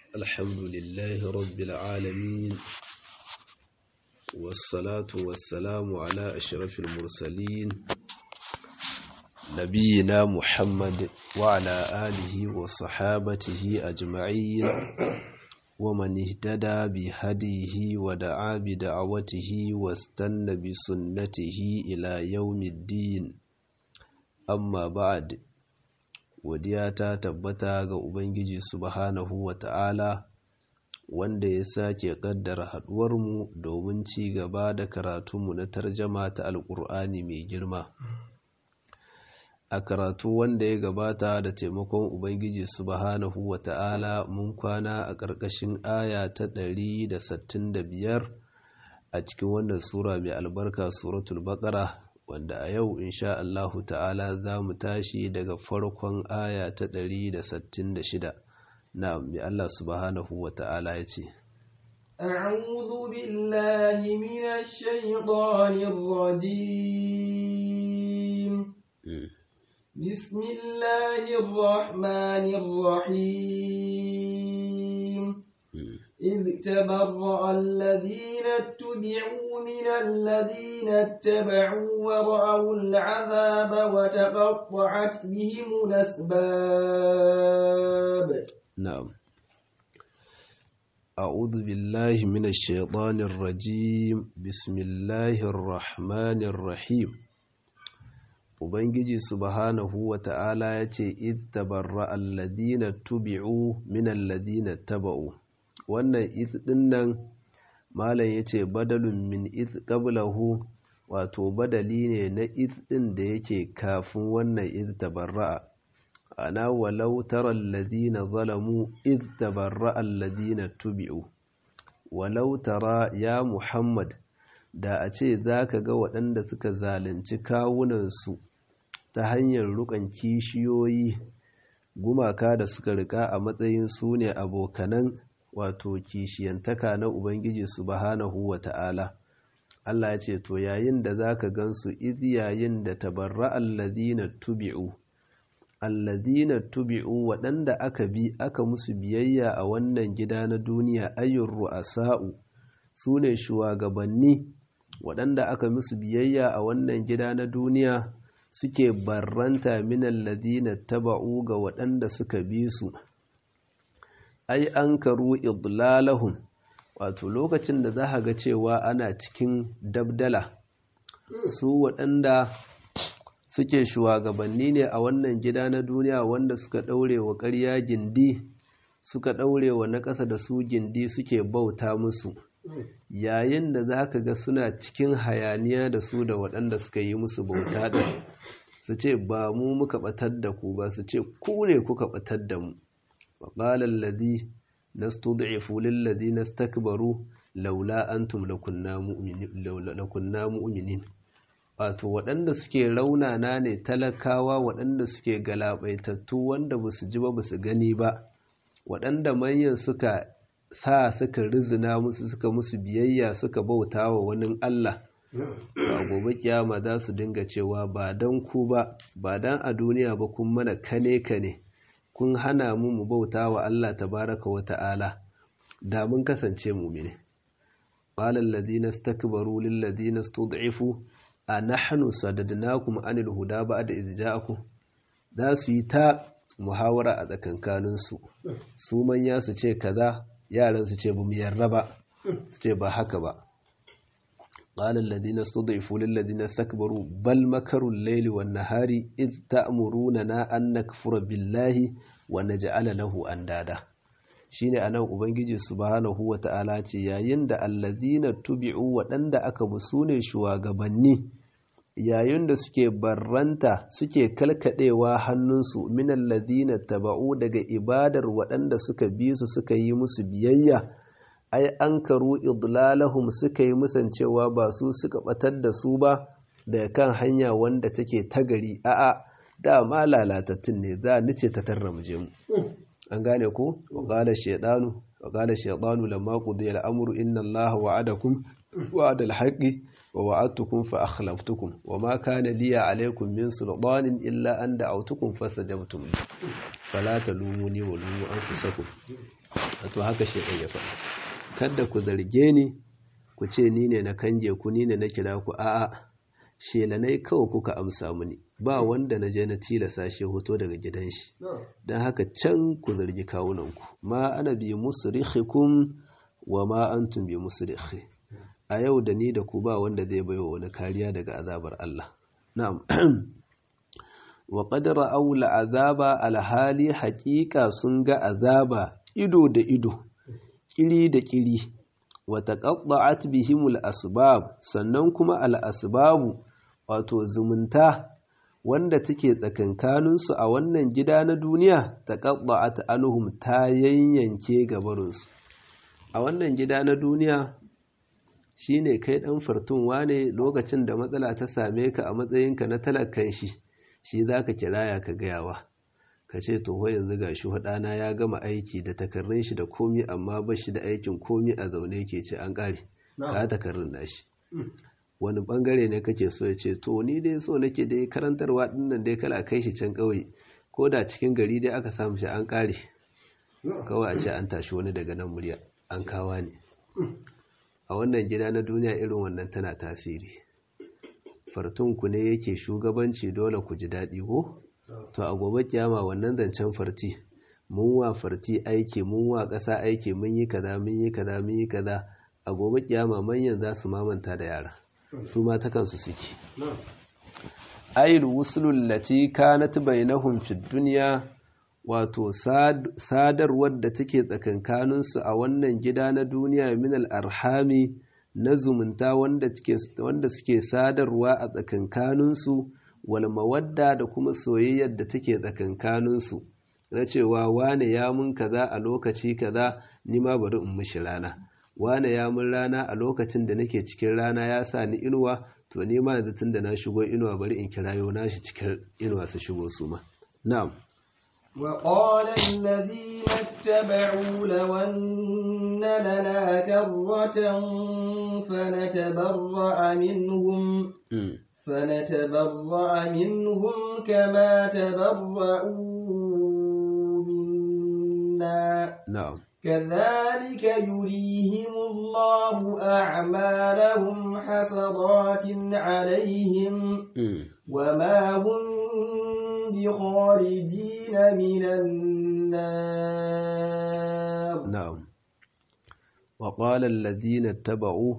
الحمد لله رب العالمين والصلاة والسلام على أشرف المرسلين نبينا محمد وعلى آله وصحابته أجمعين ومن اهتدى بهديه ودعا بدعوته واستنى بسنته إلى يوم الدين أما بعد godiya ta tabbata ga Ubangiji subhanahu wa ta'ala wanda ya sake ƙaddara haɗuwarmu domin ci gaba da karatunmu na tarjama ta Alƙur'ani mai girma. A karatu wanda ya gabata da taimakon Ubangiji subhanahu wa ta'ala mun kwana a ƙarƙashin aya ta ɗari da sittin da biyar a cikin wannan Sura mai albarka Suratul Baƙara. wanda a yau insha Allahu ta'ala za mu tashi daga farkon aya ta ɗari da sittin da shida na mai Allah subhanahu wa ta'ala ya ce أعوذ بالله من الشيطان الرجيم بسم الله الرحمن الرحيم إذ تبرأ الذين اتبعوا من الذين اتبعوا ورأوا العذاب وتقطعت بهم الأسباب نعم أعوذ بالله من الشيطان الرجيم بسم الله الرحمن الرحيم Ubangiji subhanahu wa ta'ala ya ce, "Id tabarra alladina tubi'u min alladina taba'u." Wannan id ɗin nan, Malam ya ce, "Badalun min id qablahu wato badali ne na id ɗin da yake kafin wannan id tabarra'a. Ana walau tara alladina zalamu id tabarra alladina tubi'u. Walau tara ya Muhammad, da a ce za ka ga waɗanda suka zalunci kawunansu ta hanyar rukan kishiyoyi gumaka da suka rika a matsayin su ne abokanan wato kishiyantaka na Ubangiji subhanahu wa ta'ala. Allah ya ce, To yayin da za ka gansu iz yayin da tabarra alladina tubi'u, alladina tubi'u waɗanda aka bi aka musu biyayya a wannan gida na duniya ayyun ru'asa'u su ne shugabanni waɗanda aka musu biyayya a wannan gida na duniya suke barranta minan ladina taba'u ga waɗanda suka bi su ai an karu idlalahum wato lokacin da za ga cewa ana cikin dabdala su waɗanda suke shugabanni ne a wannan gida na duniya wanda suka ɗaure wa ƙarya gindi suka ɗaure wa na ƙasa da su gindi suke bauta musu yayin da za ka ga suna cikin hayaniya da su da waɗanda suka yi musu bauta ɗin su ce ba mu muka ɓatar da ku ba su ce ku ne kuka ɓatar da mu waƙalar ladi na stud'ifu lillazi na stakbaru laula antum lakunna mu'minin wato waɗanda suke raunana ne talakawa waɗanda suke galabaitattu wanda ba su ji ba ba su gani ba waɗanda manyan suka sa suka rizina musu suka musu biyayya suka bauta wa wani Allah ba gobe kiyama za su dinga cewa ba don ku ba ba don a duniya ba kun mana kane kane kun hana mu mu bauta wa Allah tabaraka wa ta'ala da mun kasance mumine qala alladhina istakbaru lil ladina stud'ifu a nahnu sadadnakum anil huda ba'da idh ja'akum za su yi ta muhawara a tsakankaninsu su manya su ce kaza yaran su ce bamu yarda ba su ce ba haka ba qala alladhina stud'ifu lil ladina istakbaru bal makaru al-layli wan nahari id ta'muruna an nakfura billahi wa naj'ala lahu andada shine anan ubangiji subhanahu wata'ala ce yayin da alladhina tubi'u waɗanda aka musune shugabanni yayin da suke barranta suke kalkadewa hannunsu minan ladina taba'u daga ibadar waɗanda suka bi su suka yi musu biyayya ai an karu idlalahum suka yi musancewa ba su suka batar da su ba daga kan hanya wanda take tagari a'a da ma lalatattun ne za ni ce ta tarra mu je mu an gane ko wa qala shaytanu wa qala shaytanu lamma qudiya al-amru inna allaha wa'adakum wa'ada al-haqqi wa wa'adtukum fa akhlaftukum wa ma kana liya alaykum min sultanin illa an da'awtukum fastajabtum li fala talumuni wa lumu anfusakum wato haka shedan ya faɗa kada ku zarge ni ku ce ni ne na kanje ku ni ne na kira ku a'a shelanai kawai kuka amsa mini ba wanda na je na tilasa shi hoto daga gidan shi don haka can ku zargi kawunanku ma ana bi musrikhikum wa ma antum bi musrikhi a yau da ni da ku ba wanda zai baiwa wani kariya daga azabar Allah na'am wa qad ra'aw azaba alhali haqiqa sun ga azaba ido da ido kiri da kiri wa taqatta'at bihimul asbab sannan kuma al asbabu wato zumunta wanda take tsakankaninsu a wannan gida na duniya taqatta'at anhum ta yanyanke gabarinsu a wannan gida na duniya shine kai dan fartun wane lokacin da matsala ta same ka a matsayinka na talakan shi shi zaka kiraya ka gayawa ka ce to ho yanzu gashi hudana ya gama aiki da takarrun shi da komi amma ba shi da aikin komi a zaune ke ce an kare ka takarrun nashi wani bangare ne kake so ya ce to ni dai so nake dai karantarwa dinnan dai kala kai shi can kauye ko da cikin gari dai aka samu shi an kare kawai a ce an tashi wani daga nan murya an kawa ne a wannan gida na duniya irin wannan tana tasiri fartunku ne yake shugabanci dole ku ji daɗi ko to a gobe kiyama wannan zancen farti mun wa farti aiki mun wa ƙasa aiki mun yi kaza mun yi kaza mun yi kaza a gobe kiyama manyan za su mamanta da yara su ma ta kansu suke ayil wusulul lati kanat bainahum fid dunya wato sadarwar da take tsakankaninsu a wannan gida na duniya minal arhami na zumunta wanda suke sadarwa a tsakankaninsu wal mawadda da kuma soyayyar da take tsakankaninsu na cewa wane ya mun kaza a lokaci kaza ni ma bari in mishi rana wane ya mun rana a lokacin da nake cikin rana ya sa ni inuwa to ni ma yanzu tun da na shigo inuwa bari in kirayo nashi cikin inuwa su shigo su ma na'am وقال الذين اتبعوا لو أن لنا كرة فنتبرأ منهم فنتبرأ منهم كما تبرأوا منا نعم كذلك يريهم الله أعمالهم حسرات عليهم وما هم بخارجين من النار نعم وقال الذين اتبعوا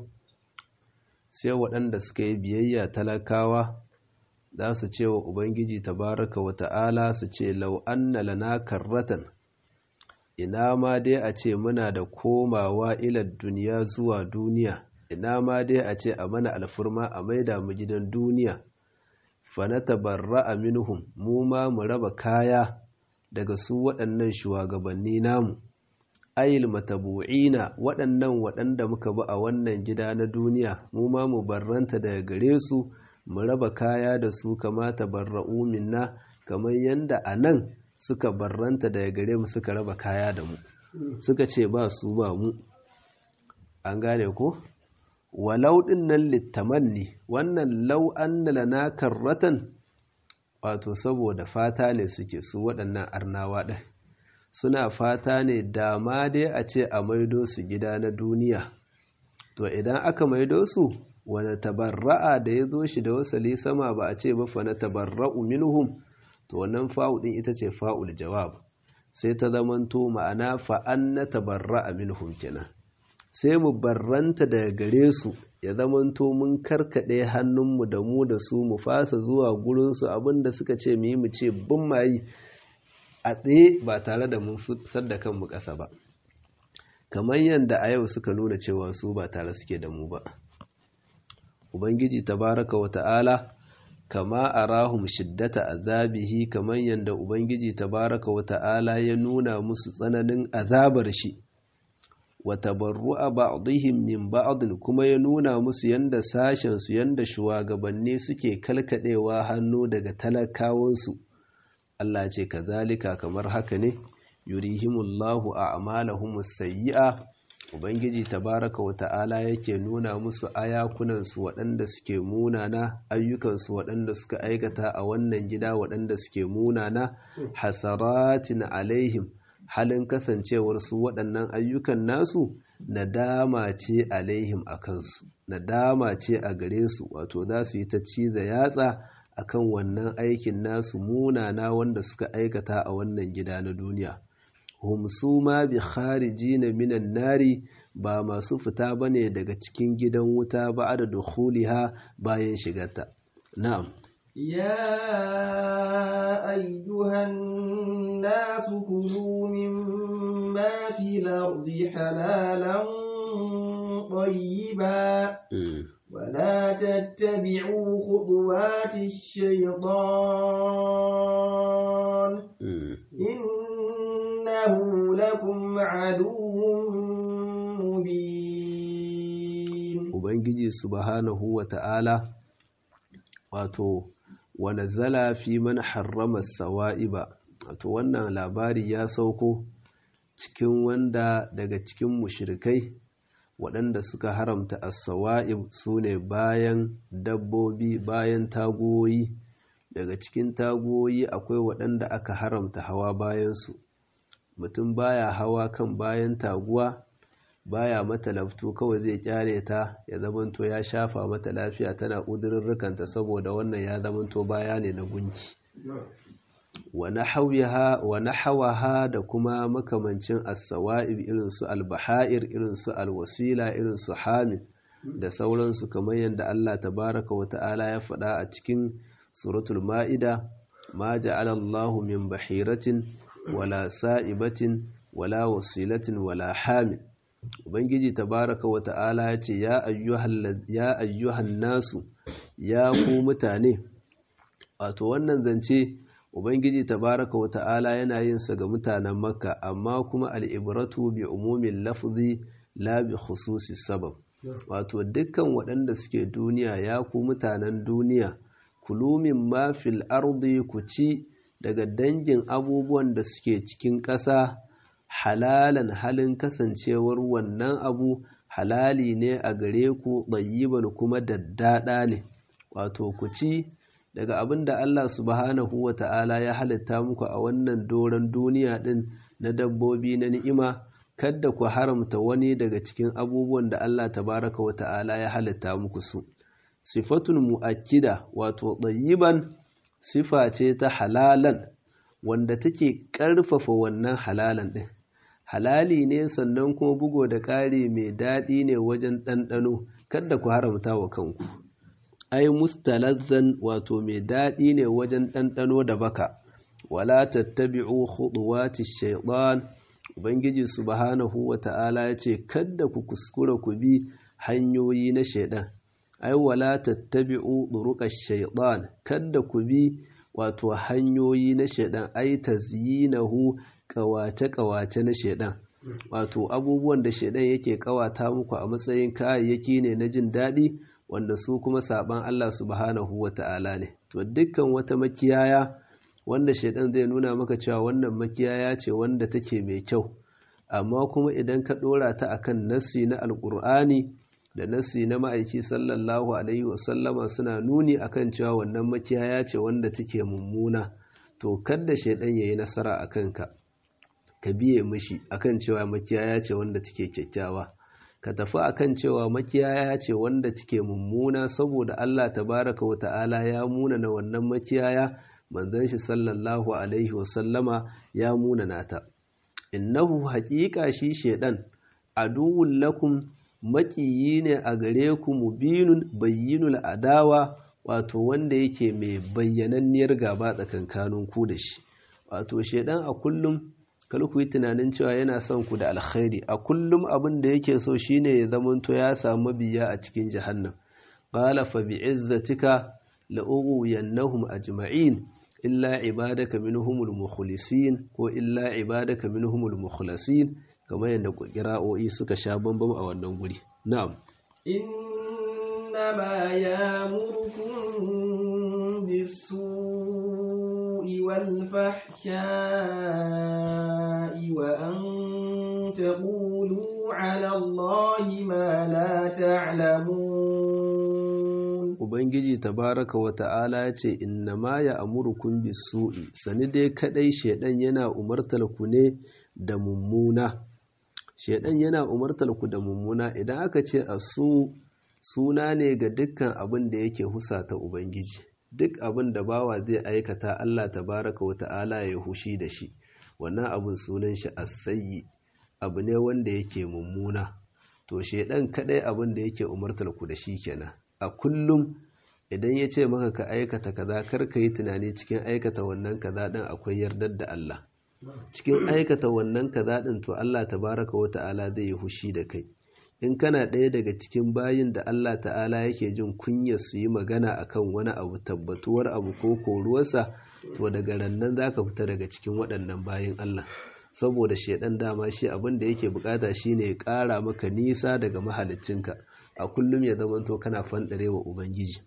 sai waɗanda suka yi biyayya talakawa za su ce wa Ubangiji tabaraka wa ta'ala su ce lau anna lana karratan ina ma dai a ce muna da komawa ilar duniya zuwa duniya ina ma dai a ce a mana alfurma a maida mu gidan duniya fanatabarra'a minhum mu ma mu raba kaya daga su waɗannan shugabanni namu ayil matabu'ina waɗannan waɗanda muka bi a wannan gida na duniya mu ma mu barranta daga gare su mu raba kaya da su kama tabarra'u minna kamar yanda a nan suka barranta daga gare mu suka raba kaya da mu suka ce ba su ba mu an gane ko walau ɗin nan littamanni wannan lau an lana karratan wato saboda fata ne suke su waɗannan arnawa ɗin suna fata ne dama dai a ce a maido su gida na duniya to idan aka maido su wani tabarra'a da ya zo shi da wasali sama ba a ce ba fa na tabarra'u minhum to wannan fa'u ɗin ita ce fa'ul jawab sai ta zamanto ma'ana fa'an na tabarra'a minhum kenan sai mu barranta daga gare su ya zamanto mun karkaɗe hannunmu da mu da su mu fasa zuwa gurinsu abinda suka ce mu yi mu ce bin mayi a tsaye ba tare da mun sadda kanmu ƙasa ba kamar yadda a yau suka nuna cewa su ba tare suke da mu ba ubangiji tabaraka wa ta'ala kama arahum shiddata azabihi kamar yadda ubangiji tabaraka wa ta'ala ya nuna musu tsananin azabar shi wa tabarru'a ba'dihim min ba'din kuma ya nuna musu yanda sashen su yanda shugabanni suke kalkadewa hannu daga talakawansu Allah ce kazalika kamar haka ne yurihimullahu a'malahum sayyi'a ubangiji tabaraka wa ta'ala yake nuna musu ayakunansu waɗanda suke munana ayyukansu waɗanda suka aikata a wannan gida waɗanda suke munana hasaratin alaihim halin kasancewar su waɗannan ayyukan nasu nadama ce alaihim a kansu nadama ce a gare su wato za su yi ta ciza yatsa akan wannan aikin nasu munana wanda suka aikata a wannan gida na duniya hum su ma bi kharijina minan nari ba masu fita bane daga cikin gidan wuta ba da dukhuliha bayan shigarta na'am يا أيها الناس كلوا مما في الأرض حلالا طيبا ولا تتبعوا خطوات الشيطان إنه لكم عدو مبين Ubangiji subhanahu wa ta'ala wato wa nazala fi man harrama sawa'iba wato wannan labari ya sauko cikin wanda daga cikin mushrikai waɗanda suka haramta as-sawa'ib sune bayan dabbobi bayan tagoyi daga cikin tagoyi akwai waɗanda aka haramta hawa bayansu mutum baya hawa kan bayan taguwa baya mata laftu kawai zai kyale ta ya zamanto ya shafa mata lafiya tana ƙudurrukanta saboda wannan ya zamanto baya ne na gunki wa nahawaha da kuma makamancin as-sawa'ib irin su al-baha'ir irin su al-wasila irin su hamid da sauransu kamar yadda Allah tabaraka wa ta'ala ya faɗa a cikin suratul ma'ida ma ja'ala Allahu min bahiratin wala sa'ibatin wala wasilatin wala hamid ubangiji tabaraka wa ta'ala ya ce ya ayyuhan nasu ya ku mutane wato wannan zance ubangiji tabaraka wa ta'ala yana yin sa ga mutanen makka amma kuma al'ibratu bi umumin lafzi la bi khususi sabab wato dukkan waɗanda suke duniya ya ku mutanen duniya kulumin ma fil ardi ku ci daga dangin abubuwan da suke cikin ƙasa halalan halin kasancewar wannan abu halali ne a gare ku ɗayyiban kuma daddaɗa ne wato ku ci daga abin da Allah subhanahu wa ta'ala ya halitta muku a wannan doron duniya ɗin na dabbobi na ni'ima kadda ku haramta wani daga cikin abubuwan da Allah tabaraka wa ta'ala ya halitta muku su sifatun mu'akkida wato ɗayyiban sifa ce ta halalan wanda take ƙarfafa wannan halalan ɗin halali ne sannan kuma bugo da ƙari mai daɗi ne wajen ɗanɗano kada ku haramta wa kanku ai mustalazzan wato mai daɗi ne wajen ɗanɗano da baka wala tattabi'u khutuwati shaytan ubangiji subhanahu wata'ala ya ce kada ku kuskura ku bi hanyoyi na shaiɗan ai wala tattabi'u turuqash shaytan kada ku bi wato hanyoyi na shaidan ai tazyinahu kawace-kawace na shaidan wato abubuwan da shaidan yake kawata muku a matsayin kayayyaki ne na jin daɗi wanda su kuma saban Allah subhanahu wata'ala ne to dukkan wata makiyaya wanda shaidan zai nuna maka cewa wannan makiyaya ce wanda take mai kyau amma kuma idan ka ɗora ta akan nassi na alƙur'ani da nassi na ma'aiki sallallahu alaihi wasallama suna nuni akan cewa wannan makiyaya ce wanda take mummuna to kadda shaidan yayi nasara a kanka ka biye mishi akan cewa makiyaya ce wanda take kyakkyawa ka tafi akan cewa makiyaya ce wanda take mummuna saboda Allah tabaraka wa ta'ala ya muna na wannan makiyaya manzon shi sallallahu alaihi wasallama ya muna nata innahu haƙiƙa shi shaidan aduwwul lakum maƙiyi ne a gare ku mubinun bayyinul adawa wato wanda yake mai bayyananniyar gaba tsakankanin ku da shi wato shaidan a kullum kar ku yi tunanin cewa yana son ku da alkhairi a kullum abin da yake so shine ya zamanto ya samu biya a cikin jahannam qala fa bi'izzatika la ughwiyannahum ajma'in illa ibadaka minhumul mukhlisin ko illa ibadaka minhumul mukhlasin kamar yadda kira'o'i suka sha bambam a wannan guri na'am innama ya'murukum bis-su'i wal-fahsha'i wa an تقولوا على الله ما لا تعلمون Ubangiji tabaraka wa ta'ala ya ce, Inna ma ya amurkun bisu'i, sani dai kaɗai shaiɗan yana umartar ku ne da mummuna. Shaiɗan yana umartar ku da mummuna idan aka ce a su suna ne ga dukkan abin da yake husata Ubangiji. Duk abin da bawa zai aikata Allah tabaraka wa ta'ala ya hushi da shi, wannan abin sunan shi asayyi, abu ne wanda yake mummuna. To, shaiɗan kaɗai abin da yake umartar ku da shi kenan. a kullum idan ya ce maka ka aikata kaza kar ka yi tunani cikin aikata wannan kaza din akwai yardar da Allah cikin aikata wannan kaza din to Allah tabaraka wa ta'ala zai yi hushi da kai in kana ɗaya daga cikin bayin da Allah ta'ala yake jin kunya su yi magana akan wani abu tabbatuwar abu ko koruwarsa to daga rannan zaka fita daga cikin waɗannan bayin Allah saboda shaidan dama shi abin da yake bukata shine ya ƙara maka nisa daga mahaliccinka a kullum ya zamanto kana fanɗare wa ubangiji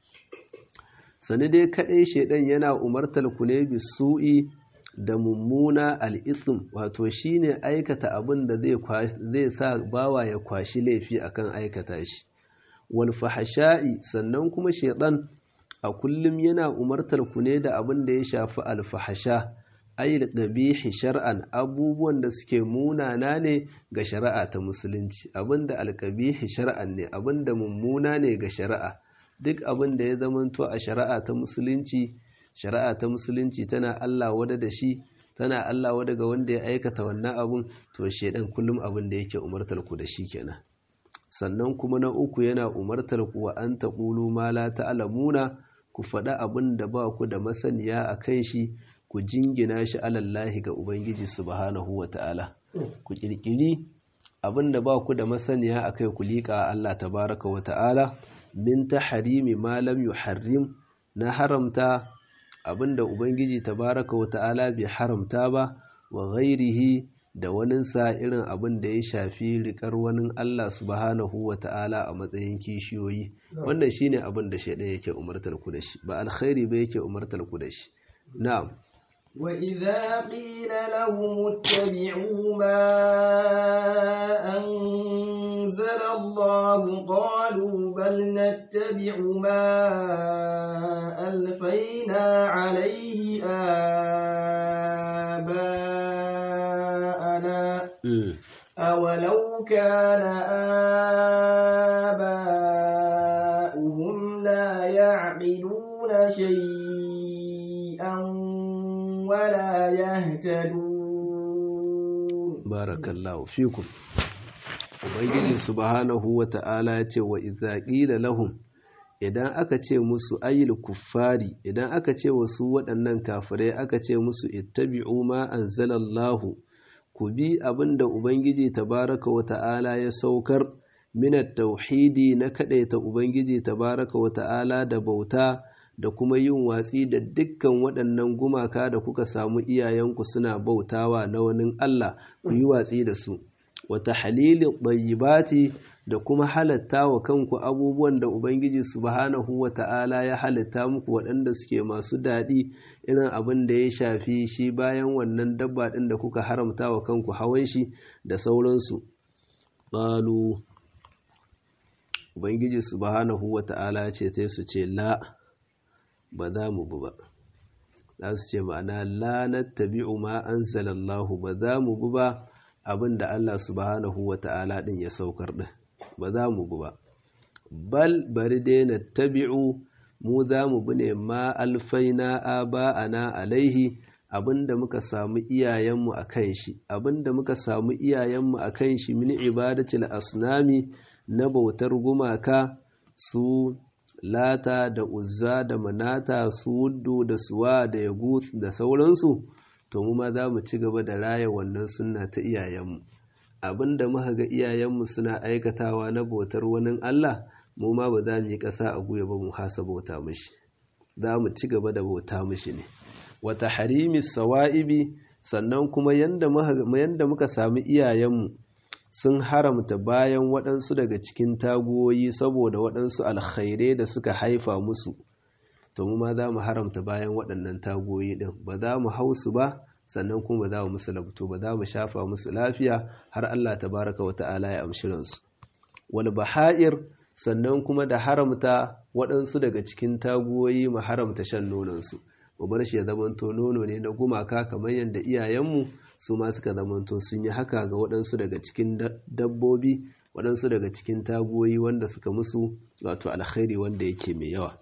sani dai kaɗai shaidan yana umartar ku ne bisu'i da mummuna al'ism wato shine aikata abin da zai sa bawa ya kwashi laifi akan aikata shi wal fahasha'i sannan kuma shaidan a kullum yana umartar ku ne da abin da ya shafi alfahasha ayyul qabihi shar'an abubuwan da suke munana ne ga shari'a ta musulunci abinda alqabihi shar'an ne abinda mummuna ne ga shari'a duk abin da ya zamanto a shari'a ta musulunci shari'a ta musulunci tana Allah wada da shi tana Allah wada ga wanda ya aikata wannan abun to shedan kullum abin da yake umartar ku da shi kenan sannan kuma na uku yana umartar ku wa an taqulu ma la ta'lamuna ku faɗa abin da ba ku da masaniya a kan shi ku jingina shi alallahi ga Ubangiji subhanahu wa ta'ala, ku ƙirƙiri abin da ba ku da masaniya a kai ku liƙa Allah tabaraka wa ta'ala, min ta harimi malam yu harim na haramta abin da Ubangiji tabaraka wa ta'ala bai haramta ba wa ghairihi da waninsa irin abin da ya shafi riƙar wani Allah subhanahu wa ta'ala a matsayin kishiyoyi, wannan shine abin da shaidan yake umartar ku da shi, ba alkhairi ba yake umartar ku da shi. Na'am. وإذا قيل لهم اتبعوا ما أنزل الله قالوا بل نتبع ما ألفينا عليه آباءنا أولو كان آباؤهم لا يعقلون شيئا ولا يهتدون بارك الله فيكم ubangiji subhanahu wa ta'ala ya ce wa idza qila lahum idan aka ce musu ayyul kuffari idan aka ce wasu waɗannan kafirai aka ce musu ittabi'u ma anzalallahu ku bi abinda ubangiji tabaraka wa ta'ala ya saukar minat tauhidi na kadaita ubangiji tabaraka wa ta'ala da bauta da kuma yin watsi da dukkan waɗannan gumaka da kuka samu iyayenku suna bautawa na wani Allah ku yi watsi da su wata halili ɗayyibati da kuma halatta wa kanku abubuwan da Ubangiji subhanahu wa ta'ala ya halitta muku waɗanda suke masu daɗi irin abin da ya shafi shi bayan wannan dabba ɗin da kuka haramta wa kanku hawan shi da sauransu ƙalu Ubangiji subhanahu wa ta'ala ce sai su ce la ba za mu bi ba za su ce ma'ana la nattabi'u ma anzalallahu ba za mu bi ba abin da Allah subhanahu wa ta'ala ɗin ya saukar ɗin ba za mu bi ba bal bari dai nattabi'u mu za mu bi ne ma alfaina aba'ana alaihi abinda muka samu iyayenmu a kan shi abinda muka samu iyayenmu a kan shi min ibadatil asnami na bautar gumaka su lata da uzza da manata su wuddu da suwa da yagut da sauransu to mu ma za mu ci gaba da raya wannan sunna ta iyayenmu abinda muka ga iyayenmu suna aikatawa na bautar wani Allah mu ma ba za mu yi ƙasa a guya ba mu hasa bauta mishi za mu ci gaba da bauta mishi ne wata harimi sawa'ibi sannan kuma yanda muka sami iyayenmu sun haramta bayan waɗansu daga cikin taguwoyi saboda waɗansu alkhairai da suka haifa musu to mu ma za mu haramta bayan waɗannan taguwoyi ɗin ba za mu hau su ba sannan kuma ba za mu musu labto ba za mu shafa musu lafiya har Allah tabaraka wa ta'ala ya amshi ransu wal baha'ir sannan kuma da haramta waɗansu daga cikin taguwoyi mu haramta shan nononsu mu bar shi ya zamanto nono ne na gumaka kamar yadda iyayenmu su ma suka zamanto sun yi haka ga waɗansu daga cikin dabbobi waɗansu daga cikin taguwoyi wanda suka musu wato alkhairi wanda yake mai yawa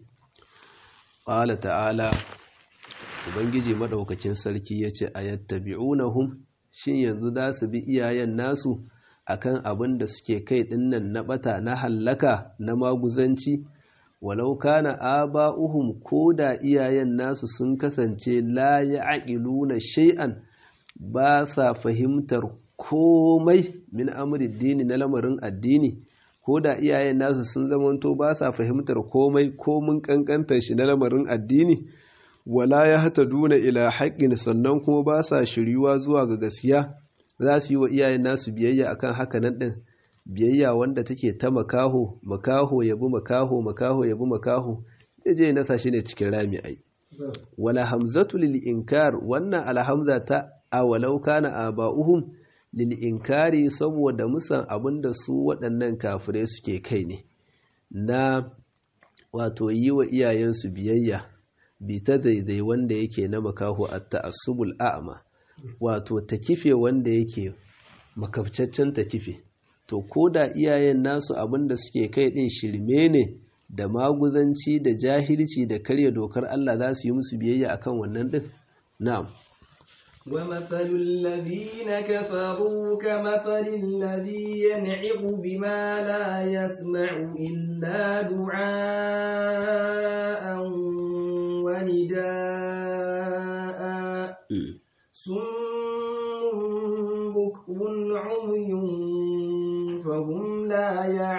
ƙwala ta'ala ubangiji maɗaukakin sarki ya ce a yattabi'unahum shin yanzu za su bi iyayen nasu akan abin da suke kai ɗinnan na ɓata na hallaka na maguzanci walau kana aba'uhum ko da iyayen nasu sun kasance la ya'qiluna shay'an ba sa fahimtar komai min amri dini na lamarin addini ko da iyayen nasu sun zamanto ba sa fahimtar komai ko mun kankantar shi na lamarin addini wala ya hata duna ila haƙƙin sannan kuma ba sa shiryuwa zuwa ga gaskiya za su yi wa iyayen nasu biyayya akan haka nan ɗin biyayya wanda take ta makaho makaho ya bi makaho makaho ya bi makaho ya je nasa shi ne cikin rami ai wala hamzatu lil inkar wannan alhamza ta awalau kana aba'uhum lil inkari saboda musan abinda su waɗannan kafirai suke kai ne na wato yi wa iyayensu biyayya bi ta daidai wanda yake na makaho at ta'assubul a'ma wato ta kife wanda yake makabcaccen ta kife to ko da iyayen nasu abin da suke kai ɗin shirme ne da maguzanci da jahilci da karya dokar Allah za su yi musu biyayya akan wannan ɗin na'am ومثل الذين كفروا كمثل الذي ينعق بما لا يسمع إلا دعاء ونداء صم بكم عمي فهم لا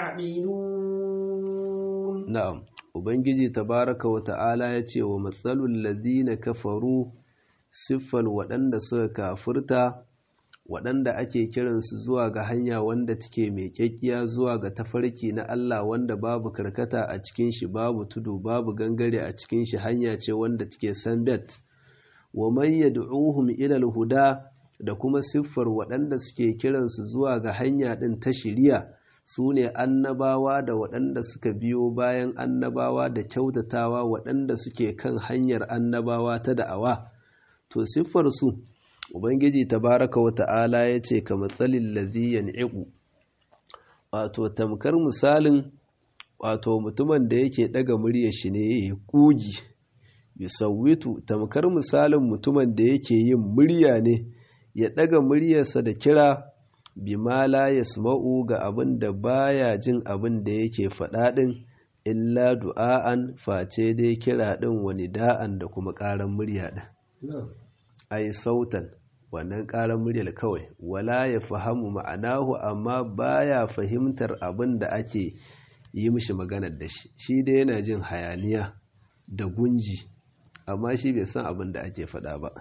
يعقلون نعم ubangiji tabaraka wa ta'ala ya ce wa matsalul ladina kafaru siffal waɗanda suka kafurta waɗanda ake kiransu zuwa ga hanya wanda take mai kyakkiya zuwa ga tafarki na Allah wanda babu karkata a cikin shi babu tudu babu gangare a cikin shi hanya ce wanda take sanbet wa man yad'uhum ila al-huda da kuma siffar waɗanda suke kiransu zuwa ga hanya ɗin ta shiriya su ne annabawa da waɗanda suka biyo bayan annabawa da kyautatawa waɗanda suke kan hanyar annabawa ta da'awa to siffarsu ubangiji tabaraka wa ta'ala ya ce ka matsalin laziyan iku wato tamkar misalin wato mutumin da yake ɗaga murya shi ne ya yi ƙugi bisawitu tamkar misalin mutumin da yake yin murya ne ya ɗaga muryarsa da kira bima la yasma'u ga abin da baya jin abin da yake faɗa ɗin illa du'a'an face dai kira ɗin wani da'an da kuma ƙaran murya ɗin ai sautan wannan ƙaran muryar kawai wala ya fahamu ma'anahu amma baya fahimtar abin da ake yi mishi maganar da shi shi dai yana jin hayaniya da gunji amma shi bai san abin da ake faɗa ba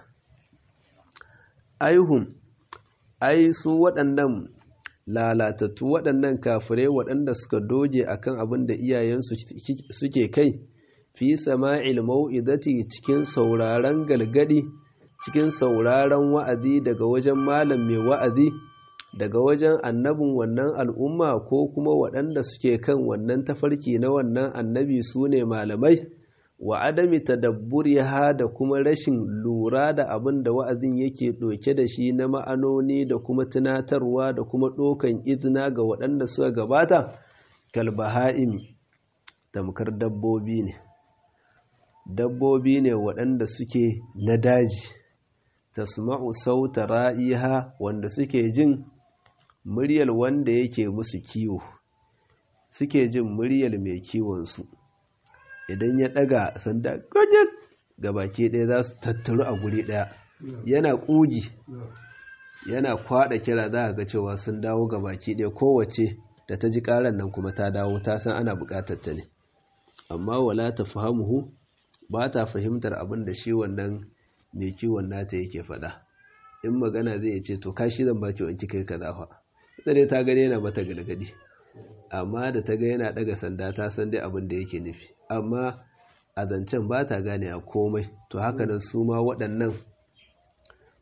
aihun ai su waɗannan lalatattu waɗannan kafirai waɗanda suka doge akan abin da iyayensu suke kai fi sama'il mau'izati cikin sauraron galgadi cikin sauraron wa'azi daga wajen malam mai wa'azi daga wajen annabin wannan al'umma ko kuma waɗanda suke kan wannan tafarki na wannan annabi su ne malamai wa adami tadabburiha da kuma rashin lura da abin da wa'azin yake ɗauke da shi na ma'anoni da kuma tunatarwa da kuma ɗokan izina ga waɗanda suka gabata kalbaha'imi tamkar dabbobi ne dabbobi ne waɗanda suke na daji tasma'u sauta ra'iha wanda suke jin muryar wanda yake musu kiwo suke jin muryar mai kiwonsu idan ya ɗaga sanda gajin gabaki ɗaya za su tattaru a guri ɗaya yana ƙugi yana kwaɗa kira za a ga cewa sun dawo gabaki ɗaya kowace da ta ji ƙaran nan kuma ta dawo ta san ana buƙatar ta ne amma wala ta fahimuhu ba ta fahimtar abin da shi wannan mai kiwon nata yake faɗa in magana zai ce to kashi zan baki wanki kai kaza fa ita dai ta gani yana mata galgadi amma da ta ga yana ɗaga sanda ta san dai abin da yake nufi amma a zancen ba ta gane a komai to haka nan su ma waɗannan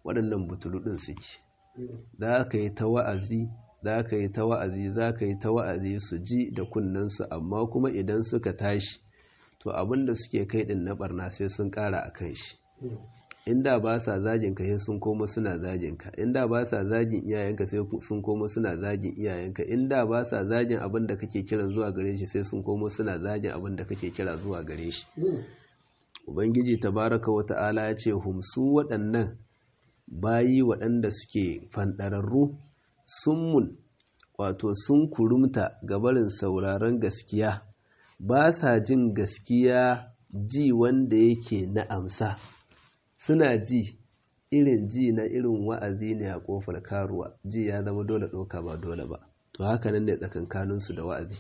waɗannan butulu ɗin suke za ka yi ta wa'azi za ka yi ta wa'azi za ka yi ta wa'azi su ji da kunnensu amma kuma idan suka tashi to abin da suke kai ɗin na ɓarna sai sun ƙara a kan shi inda ba sa zagin ka sai sun koma suna zagin ka inda ba sa zagin iyayenka sai sun koma suna zagin iyayenka inda ba sa zagin abin da kake kira zuwa gare shi sai sun koma suna zagin abin da kake kira zuwa gare shi ubangiji tabaraka wa ta'ala ya ce humsu waɗannan bayi waɗanda suke fanɗararru summun wato sun kurumta gabarin sauraron gaskiya ba sa jin gaskiya ji wanda yake na amsa suna ji irin ji na irin wa'azi ne a ƙofar karuwa ji ya zama dole ɗauka ba dole ba to haka nan ne tsakankaninsu da wa'azi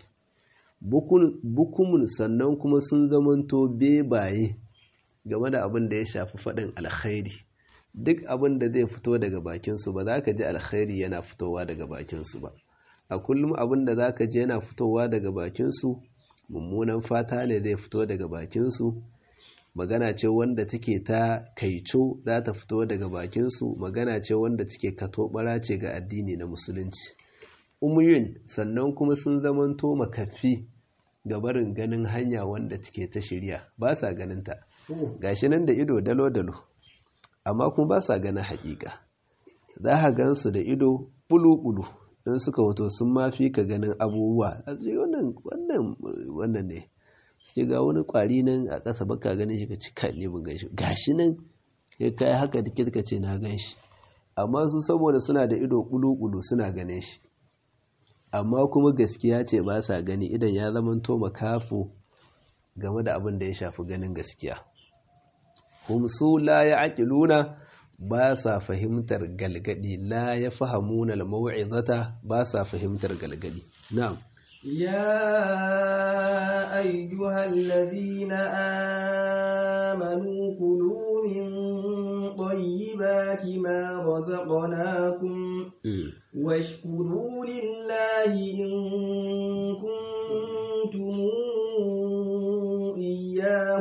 bukumun sannan kuma sun zamanto bebaye game da abin da ya shafi faɗin alkhairi duk abin da zai fito daga bakinsu ba za ka ji alkhairi yana fitowa daga bakinsu ba a kullum abin da za ka ji yana fitowa daga bakinsu mummunan fata ne zai fito daga bakinsu magana ce wanda take ta kaico za ta fito daga bakinsu magana ce wanda take katobara ce ga addini na musulunci umuyun sannan kuma sun zamanto makafi ga barin ganin hanya wanda take ta shirya ba sa ganinta gashi nan da ido dalo-dalo amma kuma ba sa ganin haƙiƙa za ka gansu da ido bulu-bulu in suka wato sun mafi ka ganin abubuwa a wannan wannan ne suke ga wani kwari nan a ƙasa baka ganin shi ka ci kan ne gan shi gashi nan ya kai haka da ka ce na gan shi amma su saboda suna da ido bulu-bulu suna ganin shi amma kuma gaskiya ce ba sa gani idan ya zamanto makafo game da abin da ya shafi ganin gaskiya humsu la ya aƙiluna ba sa fahimtar galgadi la ya fahamuna al-mau'izata ba sa fahimtar galgadi na'am يا أيها الذين آمنوا كلوا من طيبات ما رزقناكم واشكروا لله إن كنتم إياه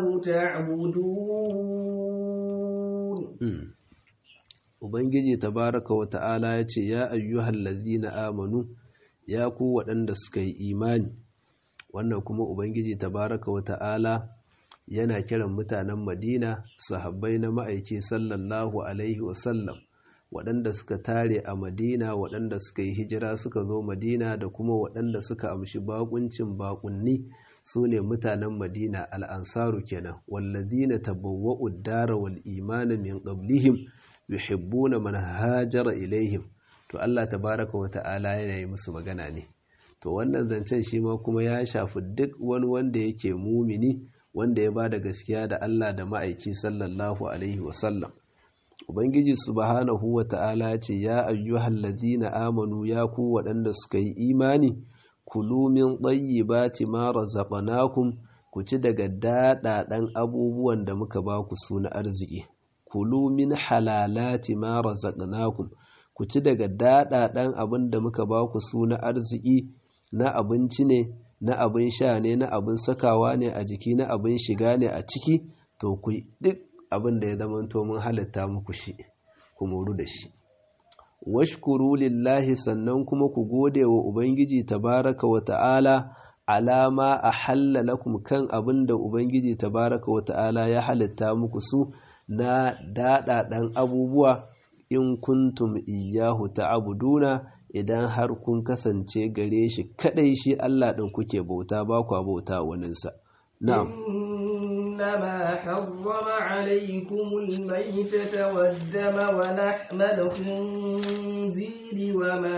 تعبدون Ubangiji tabaraka wa ta'ala ya ce, Ya ayyuhal lazina amanu, ya ku waɗanda suka yi imani, wannan kuma Ubangiji tabaraka wa ta'ala yana kiran mutanen Madina, sahabbai na ma'aiki sallallahu Alaihi wasallam, waɗanda suka tare a Madina, waɗanda suka yi hijira suka zo Madina da kuma waɗanda suka amshi baƙuncin baƙunni su ne mutanen Madina al'ansaru kenan, wallazina tabawwa'ud dara wal imana min qablihim yuhibbuna man hajara ilaihim to Allah tabaraka wa ta'ala yana yi musu magana ne to wannan zancen shi ma kuma ya shafi duk wani wanda yake mumini wanda ya bada gaskiya da Allah da ma'aiki sallallahu alaihi wa sallam ubangiji subhanahu wa ta'ala ya ce ya ayyuhal ladina amanu ya ku waɗanda suka yi imani kulu min tayyibati ma razaqnakum ku ci daga daɗaɗan abubuwan da muka ba ku su na arziki kulu min halalati ma razaqnakum ku ci daga daɗaɗan abin da muka ba ku su na arziki na abinci ne na abin sha ne na abin sakawa ne a jiki na abin shiga ne a ciki to ku duk abin da ya zamanto mun halitta muku shi ku moru da shi washkuru lillahi sannan kuma ku gode wa ubangiji tabaraka wa ta'ala alama a lakum kan abin da ubangiji tabaraka wa ta'ala ya halitta muku su na daɗaɗan abubuwa in kuntum iyahu ta'buduna idan har kun kasance gare shi kadai shi Allah ɗin kuke bauta ba kwa bauta waninsa na'am إنما حرم عليكم الميتة والدم ولحم الخنزير وما